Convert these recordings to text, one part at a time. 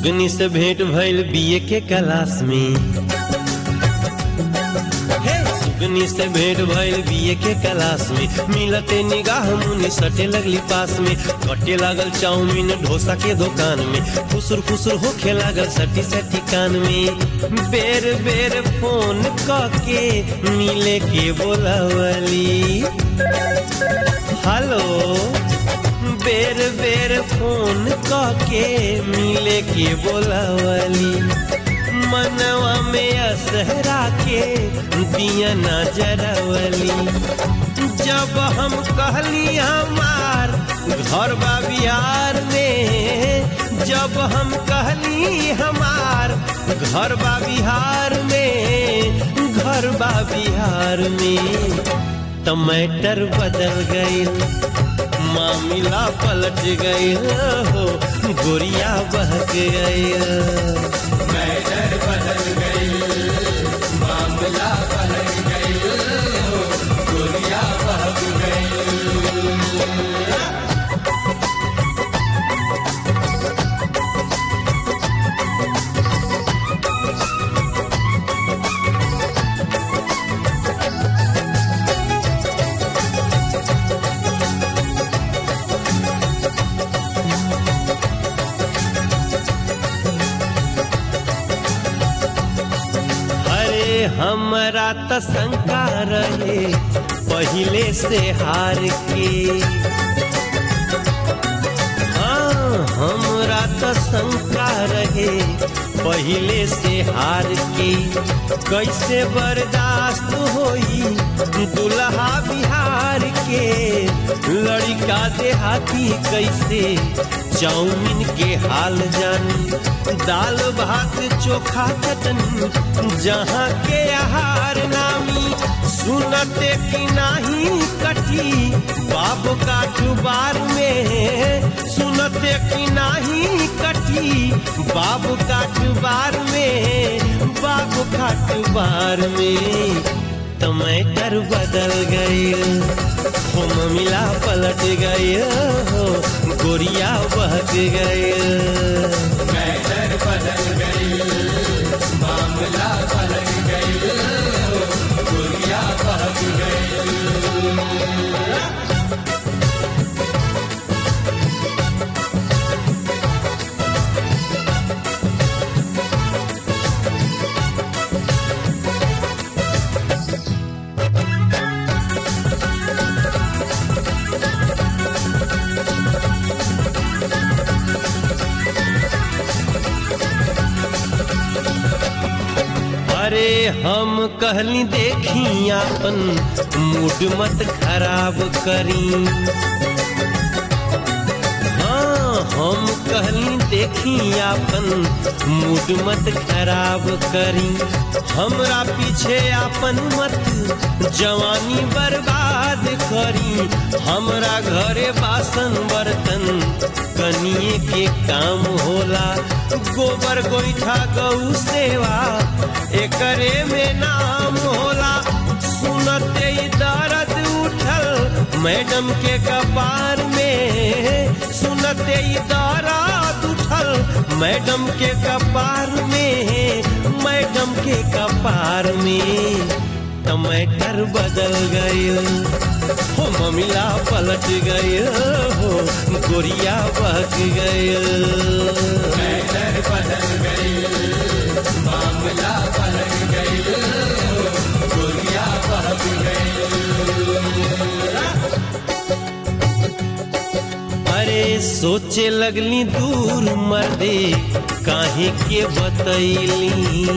सुगनी से भेंट भइल बीए के क्लास में हे सुगनी से भेंट भइल बीए के क्लास में मिलते निगाह मुनि सटे लगली पास में कटे लागल चाउमीन डोसा के दुकान में खुसुर खुसुर होखे लागल सटी सटी कान में बेर बेर फोन के मिले के बोलावली हेलो बेर बेर फोन के मिले के बोलावली मनवा में असहरा के दिया नजरवली जब हम कहली हमार घर बा बिहार में जब हम कहली हमार घर बा बिहार में घर बा बिहार में टमाटर बदल गई मामिला पलट गई हो गोरिया बहक गई मैटर बदल गई मामला पलट गई दुनिया बहक गई अरे हमरा त शंका रहे पहिले से हार के हाँ हमरा त शंका रहे पहिले से हार के कैसे बर्दाश्त होई दुल्हा बिहार के लड़का देहाती कैसे चाउमीन के हाल जानी दाल भात चोखा चटनी जहाँ के आहार नामी सुनते कि नाही कठी बाबू का जुबार में सुनते कि नाही कठी बाबू का जुबार में बाबू का जुबार में टमाटर बदल गए हो मिला पलट गए हो गोरिया बहक गए मैटर बदल गई मामला पलट गई दुनिया बहक गई अरे हम कहली देखी अपन मूड मत खराब करी हाँ हम कहली देखी अपन मूड मत खराब करी हमरा पीछे अपन मत जवानी बर्बाद करी हमरा घरे बासन बर्तन कनिए के काम होला गोबर गोईठा गौ सेवा एकरे में नाम होला सुनते ही दर्द उठल मैडम के कपार में सुनते ही दर्द उठल मैडम के कपार में मैडम के कपार में टमाटर बदल गए हो ममिला पलट गए हो गोरिया बहक गए मैटर बदल गई मामला पलट गई दुनिया बहक गई अरे सोचे लगली दूर मर्दे काहे के बतैली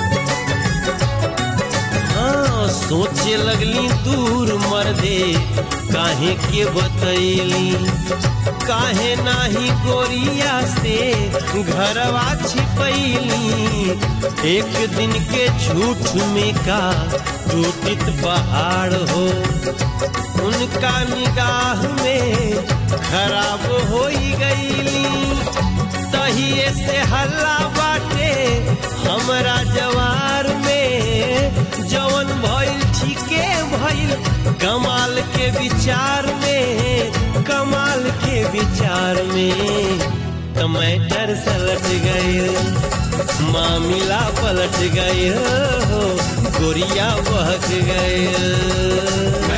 हाँ सोचे लगली दूर मर्दे काहे के बतैली काहे नाही गोरिया से घरवा छिपैली एक दिन के झूठ में का टूटित पहाड़ हो उनका निगाह में खराब हो गईली तहिए से हल्ला बाटे हमरा जवार में जवन भइल ठीके भइल कमाल के विचार में कमाल के विचार में टमाटर सलट गए मामिला पलट गए हो गोरिया बहक गए